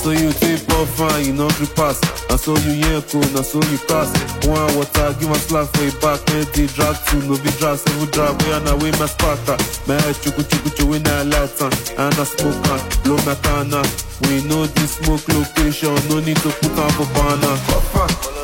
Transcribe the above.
So you take off fine, you know grip pass. And so you yank cool, and so you pass. One water, give a slap for your back. Man, they drag two, no be drag, seven drag. We are now way my sparta. Man, chuku chuku chuku in a light and I smoke on. Blow my canna. We know this smoke location, no need to put on for banner.